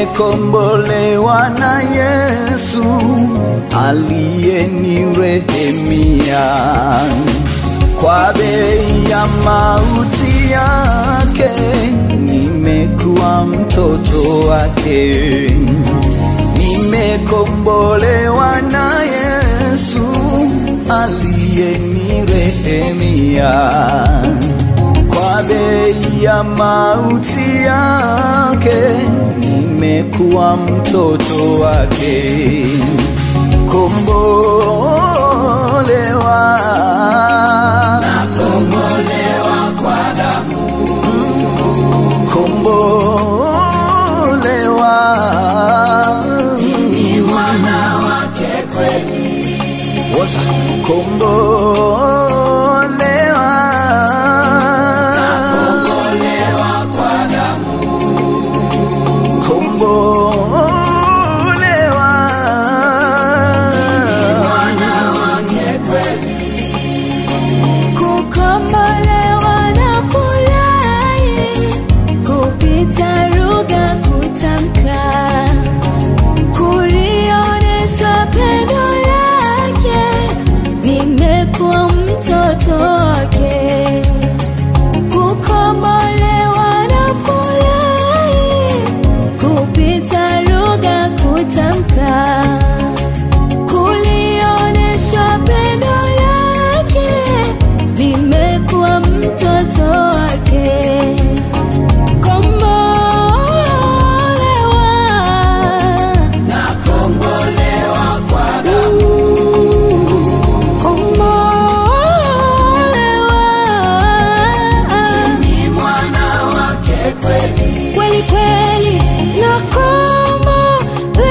nimekombolewa na Yesu aliyenirehemia kwa bei ya mauti yake, nimekuwa mtoto wake. Nimekombolewa na Yesu aliyenirehemia kwa bei ya mauti yake, nimekuwa mtoto wake. Kombolewa, Kombolewa kwa damu, kombolewa, ni mwana wake kweli. Woza. kombolewa, Kombolewa kwa damu, kombolewa, mwana wake kweli. Kukombolewa na furahi kupita lugha kutamka, kulionesha pendo lake, nimekuwa mtoto wake. Kukombolewa na furahi kupita lugha kutamka kulionesha pendo lake, nimekuwa mtoto wake. Kombolewa, Nakombolewa kwa damu, kombolewa ni mwana wake kweli. kweli kweli, nakombolewa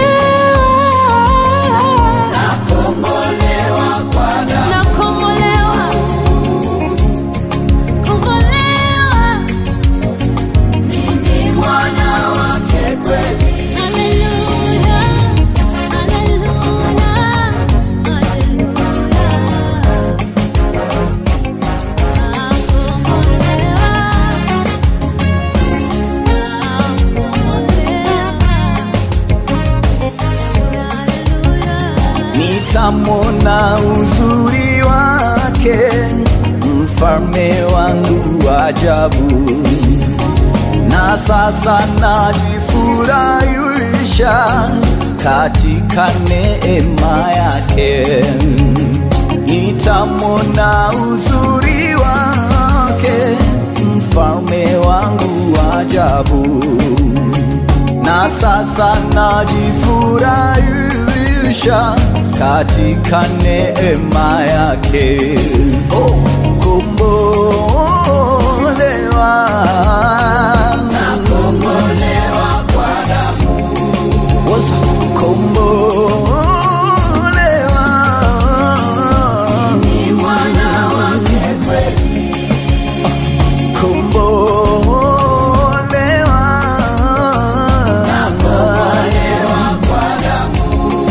Nakombolewa kwa damu, nakombolewa kombolewa ni mwana wake kweli. haleluya haleluya haleluya nitamwona uzuri wake, mfalme wangu wa ajabu. Na sasa najifurahisha katika neema yake, nitamwona uzuri wake, mfalme wangu wa ajabu na sasa najifurahisha katika neema yake. Oh, kombolewa, Nakombolewa kwa damu, Woza. kombolewa, ni mwana wake kweli. kombolewa, Nakombolewa kwa damu,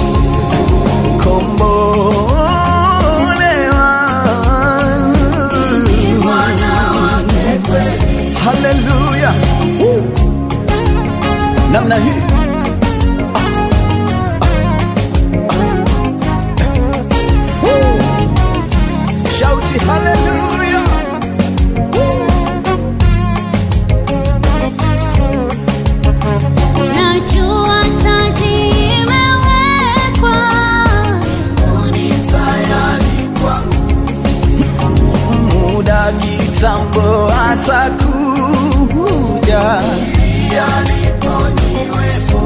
kombolewa. ni mwana wake kweli. haleluya Woo. namna hii Woo. shauti haleluya Najua taji imewekwa Ni tayari kwangu, muda kitambo atakuja ili alipo niwepo.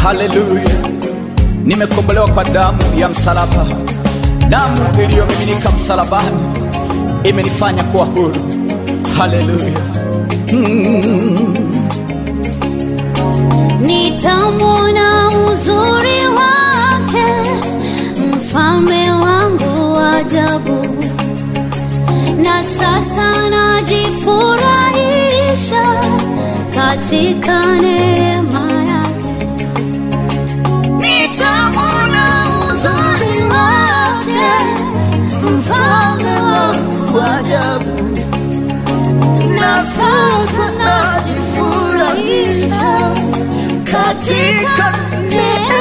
haleluya nimekombolewa kwa damu ya msalaba damu iliyomiminika msalabani imenifanya kuwa huru haleluya nitamwona uzuri wake, mfalme wangu wa ajabu, na sasa najifurahisha katika neema yake. Nitamwona uzuri wake, mfalme wangu wa ajabu, na sasa najifurahisha katika neema